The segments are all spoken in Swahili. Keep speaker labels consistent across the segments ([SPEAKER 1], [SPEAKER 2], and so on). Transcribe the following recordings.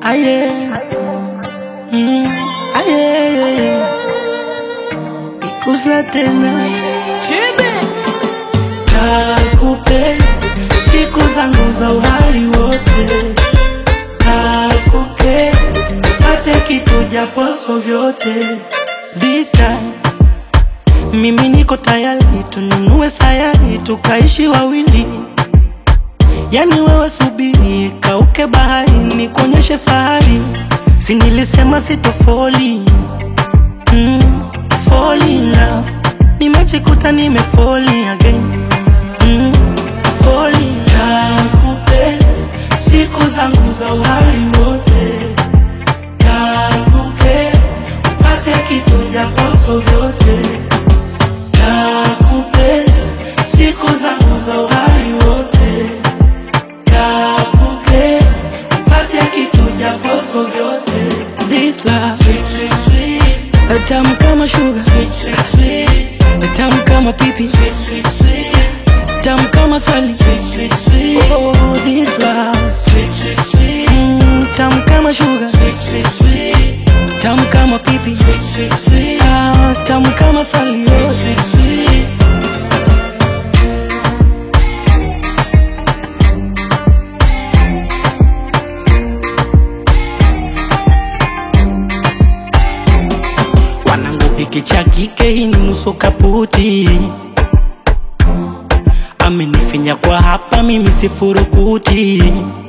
[SPEAKER 1] aye, mm, aye, ikusa tena kakupenda siku zangu za uhai wote, kakupenda pate kitu japoso vyote. This time mimi niko tayari, tununue sayari tukaishi wawili. Yani wewe subiri, kauke bahari, nikuonyeshe fahari. Si nilisema sitofoli mm, fall in love. Nimejikuta nimefoli again mm, fall in love. Nakupenda siku zangu za uhai wote, nakupenda upate kitu japoso vyote, nakupenda siku zangu za uhai wote, nakupenda upate kitu japoso vyote. This love sweet, sweet, sweet. Tamu kama sugar sweet, sweet, sweet. Tamu kama pipi sweet, sweet, sweet. Tamu kama sali sweet, sweet, sweet. Oh, this love sweet, sweet, sweet. Mm, tamu kama sugar sweet, sweet, sweet. Tamu kama pipi sweet, sweet, sweet. Ah, tamu kama sali sweet, sweet, sweet. Wanangu hiki cha kike hii ni nusu kaputi, amenifinya kwa hapa, mimi sifurukuti.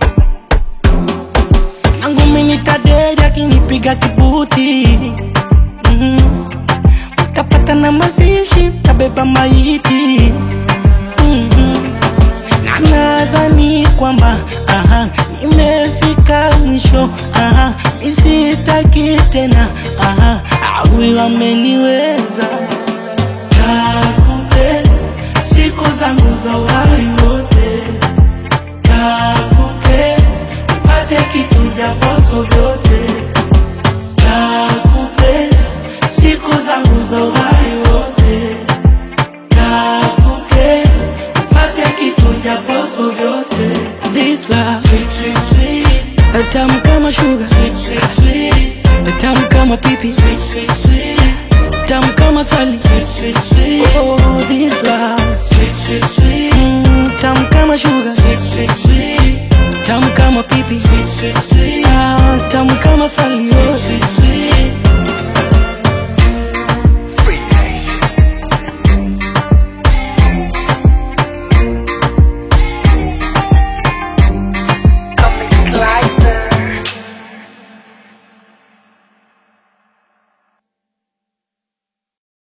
[SPEAKER 1] Nangu mimi taderi akinipiga kibuti mm. Mtapata na mazishi, tabeba maiti mm na nadhani kwamba aha, nimefika mwisho aha, misitaki tena aha, awi wameniweza. Nakupenda siku zangu za uhai wote, nakupenda upate kitu japoso vyote, nakupenda siku zangu za uhai wote nakupenda upate kitu japoso vyote. This love sweet, sweet, sweet. Tamu kama sugar sweet, sweet, sweet. Tamu kama pipi sweet, sweet, sweet. Tamu kama sali sweet, sweet, sweet. Oh, this love sweet, sweet, sweet. Mm, tamu kama sugar sweet, sweet, sweet. Tamu kama pipi sweet, sweet, sweet. Ah, tamu kama sali oh. sweet, sweet, sweet.